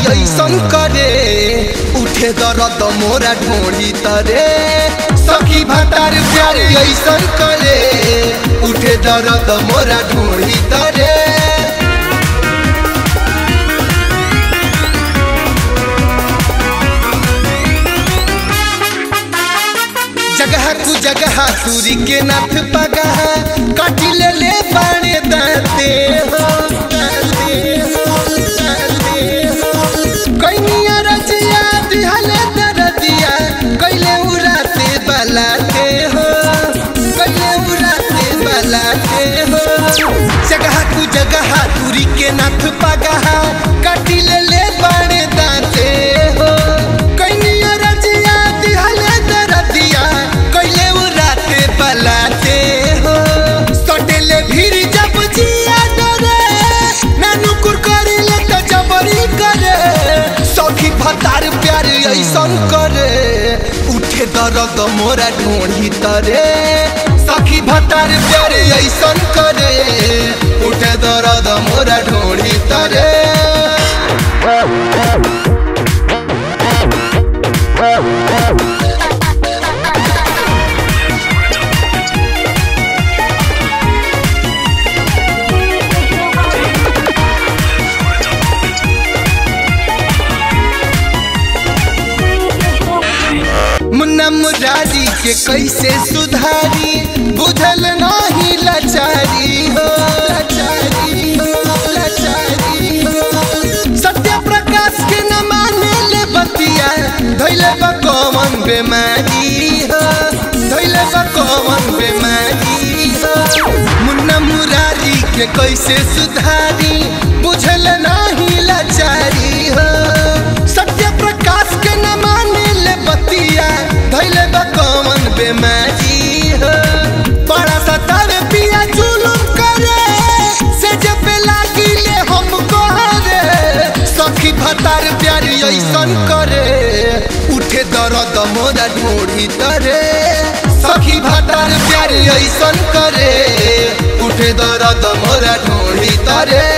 ऐसन करे उठे दर्द मोरा ढोड़ी तरे सखी भतार प्यार ऐसन करे उठे दर्द मोरा ढोड़ी तरे जगह कु जगह सूरी के नाथ पगह काटी ले ले बाणे दाते हो दाते हो, दाते हो। कैनिया रचिया दिहले दरदिया कैले उड़ाते बलाते हो कैले उड़ाते बलाते हो जगह कु जगह सूरी के नाथ पगह काटी ले ले बाणे दाते हो कैनिया रचिया दिहले दरदिया कैले उड़ाते बलाते हो सटेले भीड़ जब जिया डरे नानू कुरकरी ले तो जबरी करे सखी भतार प्यार ऐसन करे उठे दर्द मोरा ढोड़ी तरे सखी भतार प्यार ऐसन करे उठे दर्द मोरा ढोड़ी तरे मुन्ना मुरारी के कैसे सुधारी बुझल नहीं लाचारी हो लाचारी हो लाचारी हो सत्य प्रकाश के न माने ले बतिया धैले बा कौन बेमारी हो धैले बा कौन बेमारी हो मुन्ना मुरारी के कैसे सुधारी बुझल नहीं लाचारी हो सत्य प्रकाश के न माने ले बतिया धैले बा कौन बेमारी हो बड़ा सतावे पिया जुलुम करे से जब पे लागी ले हमको रे सखी भतार प्यार ऐसन करे उठे दर्द मोरा ढोड़ी तरे सखी भतार प्यार ऐसन करे उठे दर्द मोरा ढोड़ी तरे